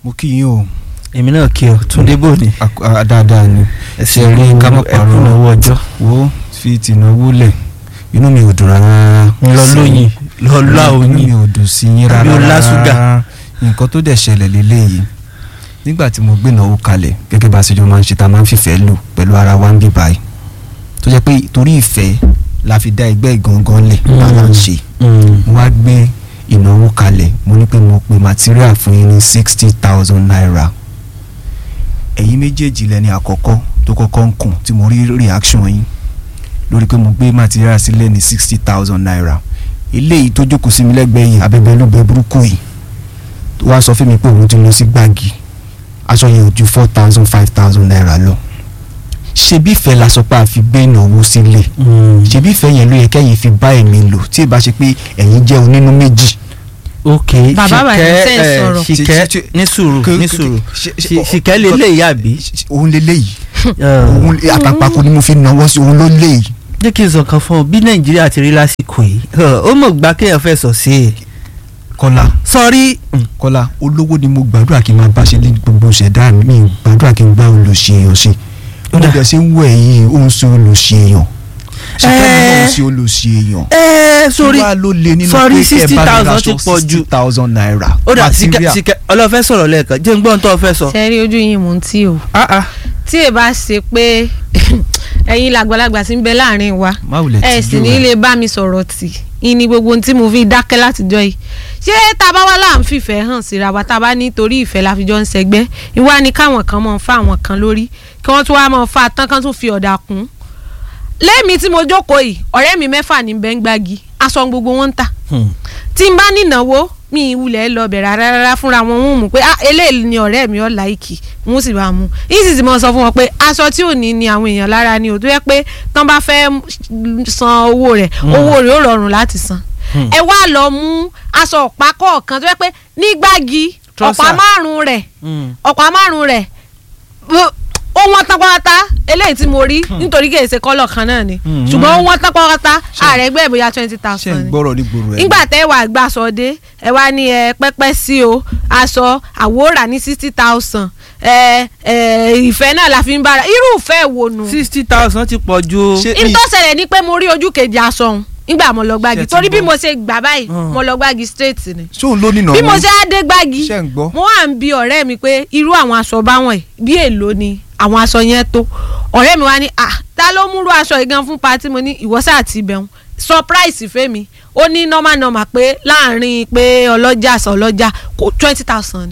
mo kí yín o èmi náà kí ọ túndé bò ní. Ak- a- dáadáa ni ẹsẹ̀ ṣe rí ká má ẹkún parọ́ náwó ọjọ́. wo fi tìǹbù lẹ̀ inú mi ò dùn rárá lọ sí- lóyin lọ lá inú mi oyin. ò dùn sí yín Àbí rárá o lá ṣúgà? rárá. nǹkan tó dẹ̀ ṣẹlẹ̀ lélẹ́yìí nígbà tí mo gbé ìnáwó kalẹ̀ gẹ́gẹ́ bá a ṣe jọ máa ń ṣe tá a máa ń fìfẹ́ lò pẹ̀lú ara wa ń bí báyìí tó jẹ́ pé torí ìfẹ́ la fi dá ẹgbẹ́ ìgangan lẹ̀ Mm. bá a ń ṣe Mm. mo wá gbé ìnáwó kalẹ̀ mo ní pé mo pe material fún yín ní sixty thousand naira ẹ̀yin méjèèjì lẹ́ni àkọ́kọ́ tó kọ́kọ́ ń kùn tí mo rí reaction yín lórí pé mo gbé material sílẹ̀ ní sixty thousand naira eléyìí tó jókòó sí mi lẹ́gbẹ̀ẹ́ yìí abẹ́bẹ́ ló bẹ burúkú yìí tó wá sọ fún mi pé òun ti lọ sí gbági aṣọ yẹn ò ju four thousand five thousand naira lọ ṣebí ìfẹ́ la sọ pé a fi gbé ìnáwó sílẹ̀ Mm. ṣebí ìfẹ́ yẹn ló yẹ kẹ́yìn fi bá ẹ̀mí lò tí ì bá ṣe pé ẹ̀yin jẹ́ onínú méjì. ok Bàbá bàbá Ṣìkẹ́, ṣe ń eh, sọ̀rọ̀. Ṣìkẹ́ Ṣe- ṣe- ní sùúrù Kò- ní kò- sùúrù ṣe- ṣe- Ṣì- Ṣìkẹ́ lè lè yá bí. òun lè léyìí òun àtàpàkò ni mo fi náwó sí òun ló léyìí. jẹ́ kí n sọ kan fún ọ bí nàìjíríà ti rí lásìkò yìí ó mọ̀ gbá kéèyàn fẹ́ sọ sí i. kọ́lá sọrí kọ́lá olówó ni mo gbàdúrà kí n máa bá ṣe ní gbogbo ṣẹ̀dá mi mi gbàdúrà kí n bá olùṣe èèyàn ṣe ó Ó dà. dẹ̀ ṣe ń wẹ̀ yìí ó ń ṣe olùṣe èèyàn ṣìkẹ́ mi náà ń Eh. ṣe olùṣe èèyàn. ẹ sórí kí wàá ló le nínú sorry, pé kẹ́ ẹ bá mi 60,000 raṣọ ti pọ̀ jù. 60,000 naira ó dà Ṣìkẹ́ material. Ṣìkẹ́ ọlọ́fẹ́ sọ̀rọ̀ lẹ́ẹ̀kan jẹ́ ń gbọ́n tó o fẹ́ sọ. ṣe rí ojú yín mò ń tí o Ah, ah. tí ẹ bá ṣe pé ẹ̀yin làgbàlagbà tí ń bẹ láàrin wa má wulẹ̀ ẹ tìjú sì ní rẹ̀. lè bá mi sọ̀rọ̀ tì í ní gbogbo ohun tí mo fi dákẹ́ látijọ́ yìí ṣé tá a bá wá là ń fìfẹ́ hàn síra wa tá a bá ní torí ìfẹ́ la fi jọ ń ṣẹgbẹ́ ìwá ni káwọn kan mọ̀ ń fa àwọn kan lórí kí wọ́n tún wá mọ̀ ń fa tán kan tún fi ọ̀dà kún lẹ́mi tí mo jókòó yìí ọ̀rẹ́ mi mẹ́fà ní bẹ́ńgbági aṣọ gbogbo wọn ń tà Hmm. tí n bá nínáwó mi ìwulẹ̀ lọ bẹ̀rẹ̀ rárá fúnra wọn ń mú pé ah eléyìí ni ọ̀rẹ́ mi ọ̀ láìkì wọ́n sì bá mú yìí sì ti mọ̀ sọ fún wọn pé aṣọ tí ò ní ni àwọn èèyàn lára ni ò tó yẹ pé tán bá fẹ́ san owó rẹ̀ owó rẹ̀ ó rọrùn láti san Hmm. ẹ wá lọ mú aṣọ ọ̀pá kọ̀ọ̀kan tó yẹ pé nígbàgì ọ̀pá Trouser. márùn-ún rẹ̀ Hmm. ọ̀pá márùn-ún rẹ̀ ó- ó wọ́n tán pátá eléyìí tí mo rí nítorí kì í ṣe kọ́lọ̀ kan náà ni Hmm. ṣùgbọ́n ó wọ́n tán pátá ààrẹ gbẹ́ bóyá twenty ṣe ń thousand ni gbọ́rọ̀ ní gbòòrò ẹ̀. nígbà tẹ́ wàá gbà sọ dé ẹ wá ní ẹ pẹ́pẹ́ sí o aṣọ àwòrán ní sixty thousand ẹ ẹ ìfẹ́ náà la fi ń bára irú ìfẹ́ wo nu. sixty thousand ti pọ̀ ju o. Ṣé- n tó ṣẹlẹ̀ ni pé mo rí ojú kejì aṣọ òun nígbà mo lọ gbági Ṣé ti torí bí gbọ́? mo ṣe gbà báyìí Hmm. mo lọ gbági straight ni ṣóun ló nínà bí mo ṣe á dé gbági ṣe ń gbọ́. mo wà ń bi ọ̀rẹ́ mi pé irú àwọn aṣọ báwọn ẹ̀ bí èlò ni àwọn aṣọ yẹn tó ọ̀rẹ́ mi wá ní à ta ló múrú aṣọ yìí gan fún pati mo ní ìwọ́sà àti ibẹ̀hún surprise fẹ́mi ó ní normal normal pé láàrin pé ọlọ́jà sọ ọlọ́jà kò twenty thousand ni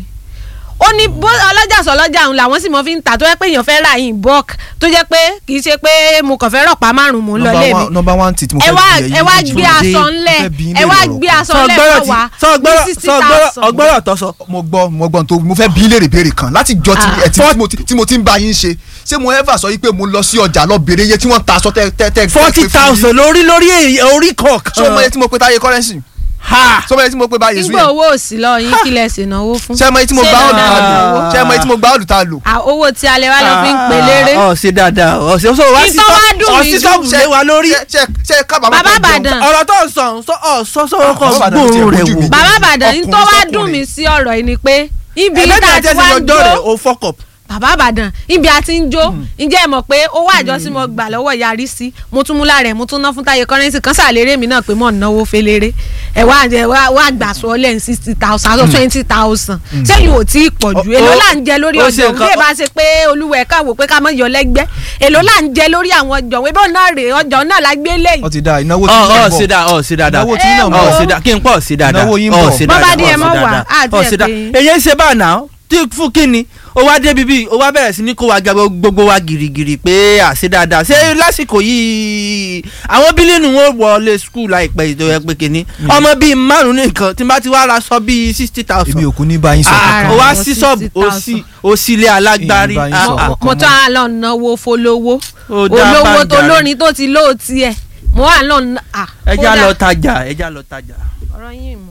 ó ní bó ọlọ́jà sọ ọlọ́jà òun làwọn sì mọ fi ń tà tó jẹ́ pé èèyàn fẹ́ ra yìí bulk tó jẹ́ pé kì í ṣe pé mo kàn fẹ́ rọ̀pá márùn-ún mò ń lọ lé mi nọmba one tit mo ẹ fẹ́ wá bí ẹ̀yin ẹ wá méjì. gbé Túndé, aṣọ mo ńlẹ̀ fẹ́ bi yín ẹ wá léèrè gbé ọ̀rọ̀ aṣọ sọ ńlẹ̀ gbọ́rọ̀ fún tí wa sọ ní gbọ́rọ̀ sixty sọ gbọ́rọ̀ thousand. ọgbọ́rọ̀ tó sọ. mo gbọ́ mo gbọ́ tó mo fẹ́ bí léèrè béèrè kan láti jọ tí Ah. ẹ ti- tí mo ti- tí mo ti ń bá yín ṣe ṣé mo ever sọ yí pé mo lọ sí ọjà lọ béèrè iye tí wọ́n ta aṣọ tẹ́ tẹ́ tẹ́ forty tẹ́ fún yín? thousand lórí lórí èyí- orí kọ̀ọ̀kan. ṣé o mọ iye tí mo pe táyé currency ha ṣé o mọ iye tí mo pe báyé nígbà zuyen owó òsì lọ yín kí lẹ ṣe náwó fún. ṣé o mọ iye tí mo Ṣé gbá ọ̀lù dandan ta lò náwó? ṣé o mọ iye tí mo gbá ọ̀lù ta lò. À, owó tí alẹ́ wa lọ fi ń pè léré. ọ ṣe dáadáa ọ ṣe sọ wá Kí sí tó wá dùn ọ mí sí jù. sọ́ọ̀bù lé wa lórí. ṣe ṣe ṣe kábàámọ̀ Bàbá pé jẹun. Ìbàdàn. ọ̀rọ̀ tó ń sọ ọ sọ ọ sọ sọ́wọ́ kan Bàbá Ìbàdàn ti ẹ̀ gbóòórùn rẹ̀ bójú wò. mi. bàbá àbàdàn ní tó wá Ọkùnrin dùn mí sí ọ̀rọ̀ yìí ni pé ibi ẹ̀ẹ́dẹ́gbẹ̀rún tá a ti àti wá ẹ̀sìn ń ọjọ́ rẹ̀ jó o fọ́kọ̀. bàbá àbàdàn ibi a ti ń jó ǹjẹ́ ẹ mọ̀ pé owó àjọ tí mo gbà lọ́wọ́ yarí sí mo tún mú lára ẹ̀ mo tún ná fún táyé kọ́rẹ́nsì kan sàlérè mi náà pé mò ń náwó fẹ́lẹ́rẹ́ ẹ̀ wá ẹ̀ wá wá gbà sọ lẹ́yìn sixty thousand àti twenty thousand sẹ́yìn ò tí ì pọ̀ jù Ó- èló ó- là ń jẹ lórí ó ọjọ́ ṣe òun nǹkan- bí ẹ bá ṣe pé olúwẹ̀ káwò pé ká mọ̀ yọ lẹ́gbẹ́ èló là ń jẹ lórí àwọn ọjọ́ òun ebó náà rèé ọjọ́ náà la gbé lẹ́yìn ó ti da ìnáwó tí ọ yín ọ bọ̀. ṣe dáa ọ ṣe dáadáa Ìnáwó tí yín náà ọ bọ̀. ṣe dáa kí n pọ̀ ṣe dáadáa Ìnáwó yín ọ bọ̀. ṣe Bọ́ bá dáadáa díẹ̀ ọ mọ́ ṣe wà, dáadáa àti ọ ẹ̀ ṣe dáa pé- èyí ń ṣe báà náà tí fún kínni ó wá débi bíi ó wá bẹ̀rẹ̀ sí ní kó wa gba gbogbo wa gìrìgìrì pé àṣẹ dáadáa ṣé lásìkò yìí àwọn bílíọ̀nù wọn wọlé skul láìpẹ́ ìjọ ẹ pé kínní ọmọ bíi márùn nìkan tí n bá ti wá ra sọ bíi sixty thousand èmi ò kú ní báyìí sọ Ah, kankan. ó wá Àwọn sí ṣọ́ọ̀bù ó 60,000. sí ó sí ilé alágbárí Èyí bá yín Ah, sọ ah. ọkọ mo tún á lọ náwó fólówó Ó dá olówó tó bàjá. lórin tó ti lóòtì ẹ̀ mo wà lọ ná- à, ẹja kódà- lọ tajà ẹja lọ tajà. ọ̀rọ̀ yín